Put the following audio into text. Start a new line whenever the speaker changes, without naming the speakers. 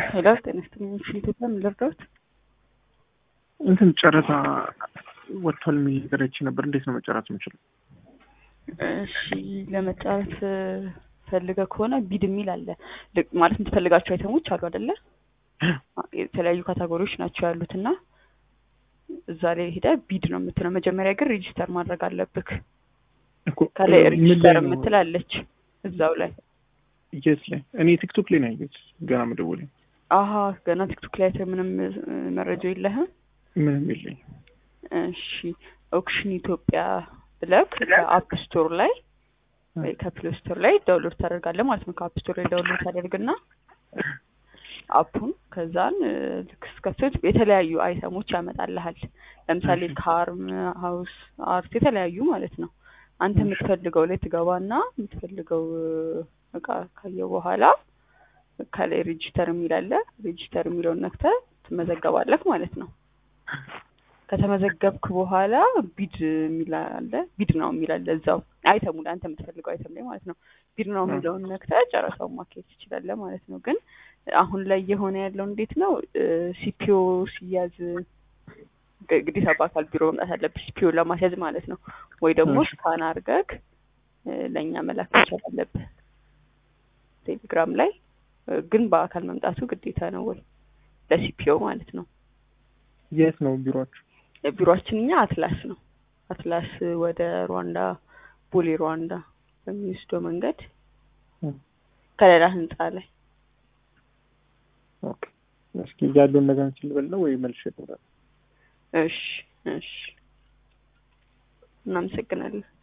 ሄሎ ጤና ይስጥልኝ። ኢትዮጵያ ምን ልርዳዎት?
እንትን ጨረታ ወጥቷል የሚል ነገር አይቼ ነበር። እንዴት ነው መጨረስ የምችለው?
እሺ ለመጫረት ፈልገ ከሆነ ቢድ የሚል አለ ልክ- ማለት የምትፈልጋቸው አይተሞች አሉ አይደለ? የተለያዩ ካታጎሪዎች ናቸው ያሉት እና እዛ ላይ ሄደ ቢድ ነው የምትለው። መጀመሪያ ግን ሬጂስተር ማድረግ አለብክ።
እኮ
ከላይ
ምን
ሬጂስተር
ላይ ነው?
የምትላለች እዛው ላይ
የት ላይ? እኔ ቲክቶክ ላይ ነው ያየሁት ገና መደወሌ
አሀ ገና ቲክቶክ ላይ አይተህ ምንም እ፣ መረጃ የለህም?
ምንም የለኝ።
እሺ ኦክሽን ኢትዮጵያ ብለክ ከአፕ ስቶር ላይ ወይ ከፕሌይ ስቶር ላይ ዳውንሎድ ታደርጋለህ ማለት ነው። ከአፕ ስቶር ላይ ዳውንሎድ ታደርግና አፑን ከዛን እ፣ ልክ ስትከፍት የተለያዩ አይተሞች ያመጣልሃል። ለምሳሌ
እሺ።
ካርም፣ ሀውስ አርት የተለያዩ ማለት ነው። አንተ
እሺ።
የምትፈልገው ላይ ትገባና የምትፈልገው እ፣ እቃ ካየው በኋላ ከላይ ሬጂስተር የሚል አለ። ሬጂስተር የሚለውን ነክተህ ትመዘገባለህ ማለት ነው። ከተመዘገብክ በኋላ ቢድ የሚል አለ። ቢድ ነው የሚል አለ እዛው አይተሙ ላይ አንተ የምትፈልገው አይተም ላይ ማለት ነው። ቢድ ነው የሚለውን ነክተህ ጨረታውን ማካሄድ ትችላለህ ማለት ነው። ግን አሁን ላይ እየሆነ ያለው እንዴት ነው? ሲፒኦ ሲያዝ ግ- ግዴታ በአካል ቢሮ መምጣት አለብህ ሲፒኦ ለማስያዝ ማለት ነው። ወይ ደግሞ
እሺ።
ስካን አድርገህ እ፣ ለእኛ መላክ መቻል አለብህ ቴሌግራም ላይ እ፣ ግን በአካል መምጣቱ ግዴታ ነው ወይ ለሲፒኦ ማለት ነው።
የት ነው ቢሮአችሁ?
ቢሮአችን እኛ አትላስ ነው። አትላስ ወደ ሩዋንዳ ቦሌ ሩዋንዳ በሚወስደው መንገድ
እም፣
ከሌላ ህንጻ ላይ
ኦኬ። እስኪ ያለውን ነገር እንትን ልበል ነው ወይ መልሼ እደውላለሁ?
እሺ እሺ እናመሰግናለን።